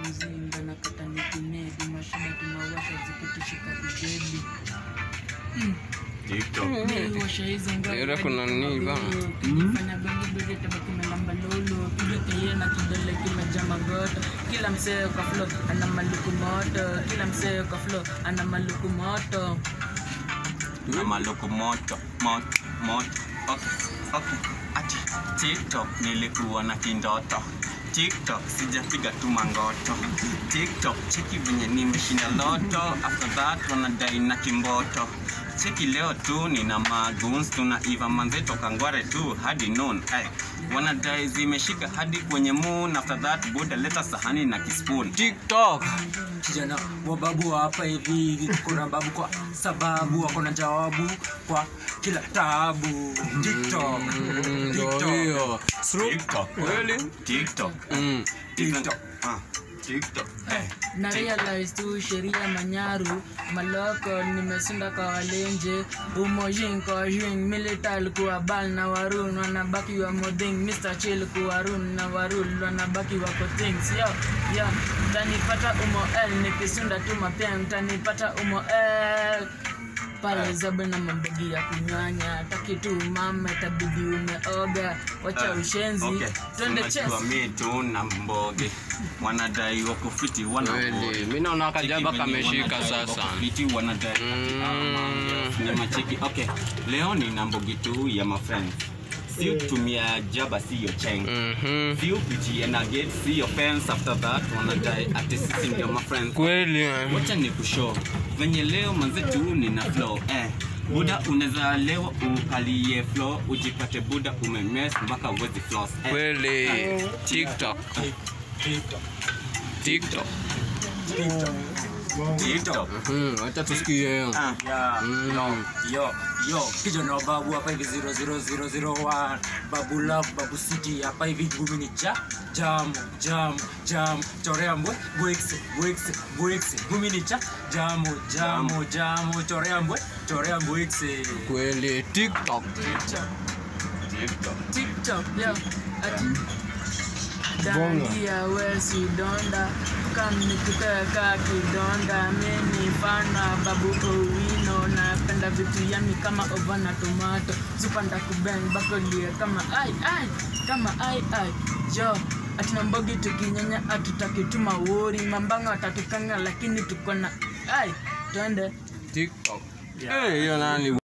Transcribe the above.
mzinga na kata nikinedi mashine tunawasha zikitishika vibebi TikTok. Niwasha hizo ngoma Yura kuna nini bana? Fanya bangi bebe tabaki na lamba lolo Piga keye na kidole kimejaa magota Kila msee kwa flow ana maluku moto Kila msee kwa flow ana maluku moto na maluku moto moto moto okay, okay. ati tiktok nilikuwa na kindoto tiktok sijapiga tu mangoto tiktok cheki venye nimeshinda loto after that wanadai na kimboto cheki leo tu nina maguns tunaiva manze toka ngware tu hadi noon ay wanadai zimeshika hadi kwenye moon after that buda leta sahani na kispoon tiktok kijana wa babu hapa hivi tuko na babu kwa sababu wako na jawabu kwa kila tabu tiktok Mm, ndo tiktok hiyo tiktok Kweli? tiktok Mm. tiktok ah tiktok eh na realize tu sheria manyaru maloko nimesunda kwa walenje umojin kwa jing milital kuwa bal na warun wanabaki wa moding mr chill kuwa run na warul wanabaki wa kotings yo yo tanipata umo l nikisunda tu mapem tanipata umo l pale zabe na mabegi ya kunywanya takitu mama tabidi umeoga wacha ushenzi Okay. twende chess Unajua mi tu na mboge wanadai wako fiti wana Kweli. mi naona kajaba kameshika sasa fiti wanadai Mm. na machiki okay leo ni na mbogi tu ya mafriends si kutumia jaba siyo cheng Mhm. si upitie na gate siyo fence after that wanadai ati sisi ndio mafriends kweli eh. wacha ni kushow venye leo manzetu nina flow eh buda unaweza leo ukalie flow ujipate buda umemes mpaka uwezi floss eh. kweli tiktok tiktok TikTok. Mhm, wacha tusikie Ah. Yeah. Mm. yo yo kijana wa babu hapa hivi 00001 babu love babu city hapa hivi gumi ni cha jam jam jam chorea mbwe bwix bwix bwix gumi ni cha jamu jamu jamu chorea mbwe chorea bwix kweli tiktok TikTok. TikTok, yo, ati dandia wesi donda kam nikuteka kidonda mimi fana babu owino napenda vitu yami kama ovana tomato supanda kubeng bakolie kama ai ai kama ai ai jo atina mbogi tukinyanya atutaki tuma wori mambanga watatukanga lakini tuko na ai twende tiktok Eh, hiyo nani